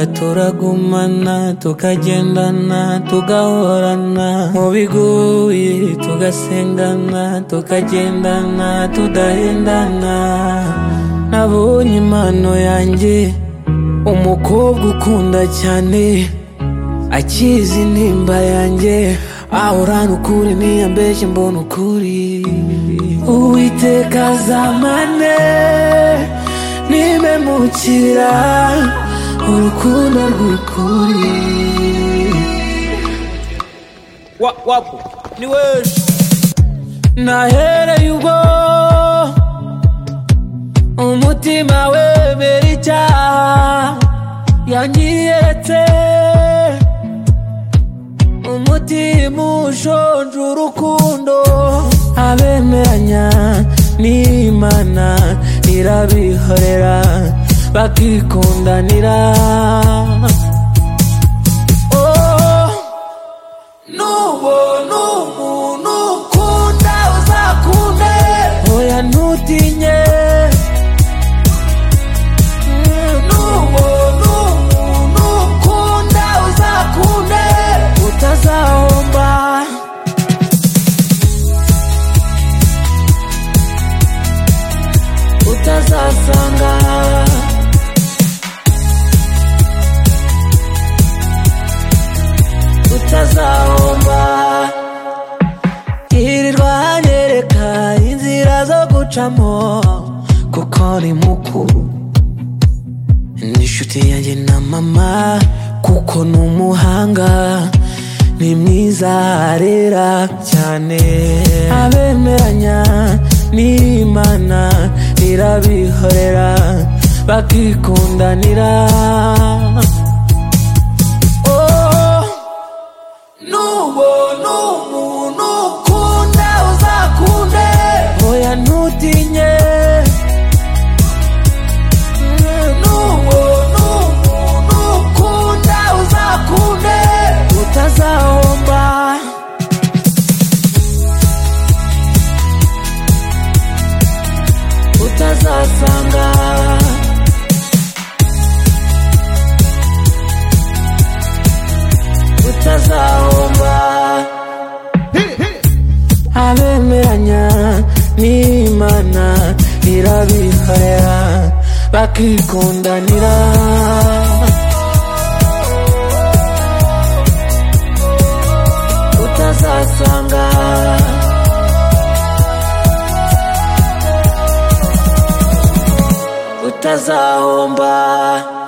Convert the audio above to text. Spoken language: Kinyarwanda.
turagumana tukagendana tugahorana mu biguye tugasengana tukagendana tudahendana nabonye impano yanjye umukobwa ukunda cyane akizi intimba yanjye ahorana ukuri niyambeshye mbona ukuri uwiteka azamane nimemukira urukundo rw'ukuri wa, wapo ni wewe nahereye ubwo umutima wemera icyaha yanyiyeretse umutima ushonje urukundo abemeranya n'imana irabihorera bakikundanira Oh, n'ubona umuntu ukunda uzakunde oya ntutinye Mm, n'ubona umuntu ukunda uzakunde utazahomba utazasanga utazahomba irirwa hanyereka inzira zo gucamo kuko ni mukuru n'inshuti yanjye na mama kuko ni umuhanga ni mwiza arera cyane abemeranya n'imana irabihorera bakikundanira oh n'ubona umuntu ukunda uzakunde oya ntutinye Mm, n'ubona umuntu ukunda uzakunde utazahomba utazasanga utazahomba abemeranya n'imana irabihorera bakikundanira utazasanga utazahomba